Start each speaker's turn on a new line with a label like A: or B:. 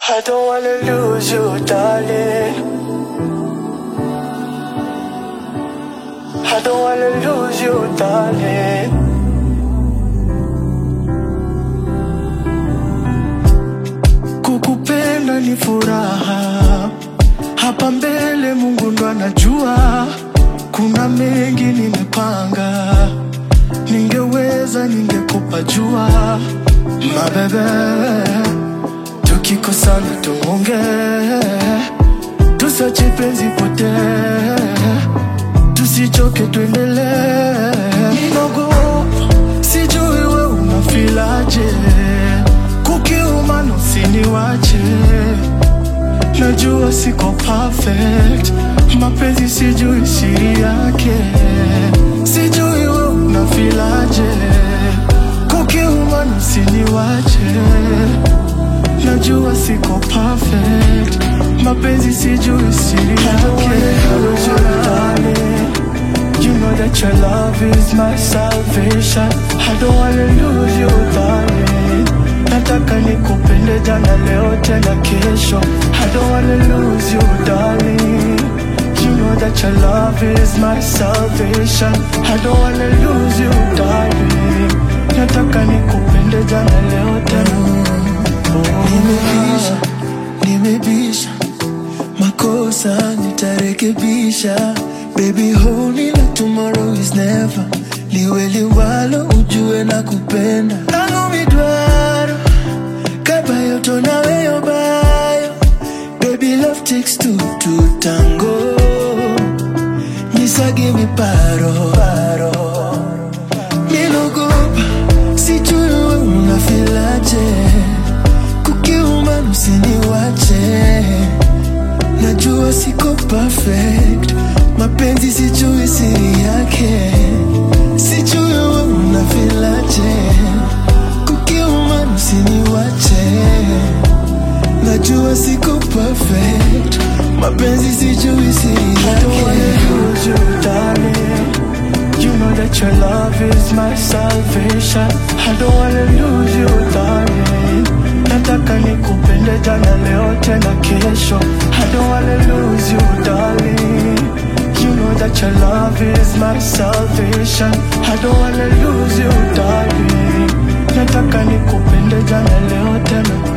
A: I don't wanna lose you, darling. I don't wanna lose you, darling. Kukupenda ni furaha, hapa mbele Mungu ndo anajua. Kuna mengi nimepanga, ningeweza ningekupa jua, mabebe tukikosana tuonge, tusache penzi potee, tusichoke tuendelee. Ninaogopa, sijui we unafilaje, kukiuma na usiniwache, najua siko perfect, mapenzi sijui siri yake, sijui we unafilaje, kukiuma na usiniwache najua siko perfect mapenzi sijui siri yake You know that your love is my salvation I don't wanna lose you darling Nataka nikupende jana leo tena kesho I don't wanna lose you darling You know that your love is my salvation I don't wanna lose you darling Nataka nikupende jana leo tena
B: Nimebisha, nimebisha, makosa nitarekebisha. Baby hold me like tomorrow is never. Liwe liwalo ujue na kupenda. Tangu midwaro, kabayo to naweyo bayo. Baby love takes two to tango. Nyisagi mi paro, paro. Nilogopa, sijui we unafilaje kukiuma usiniwache, najua siko perfect, mapenzi sijui siri yake, sijui we unafilaje, kukiuma usiniwache, najua siko perfect, mapenzi sijui siri
A: I don't wanna
B: yake.
A: lose you, darling. You know that your love is my salvation. I don't wanna lose you, darling. Nataka nikupende jana leo tena kesho. I don't wanna lose you, darling. You know that your love is my salvation. I don't wanna lose you, darling. Nataka nikupende jana leo tena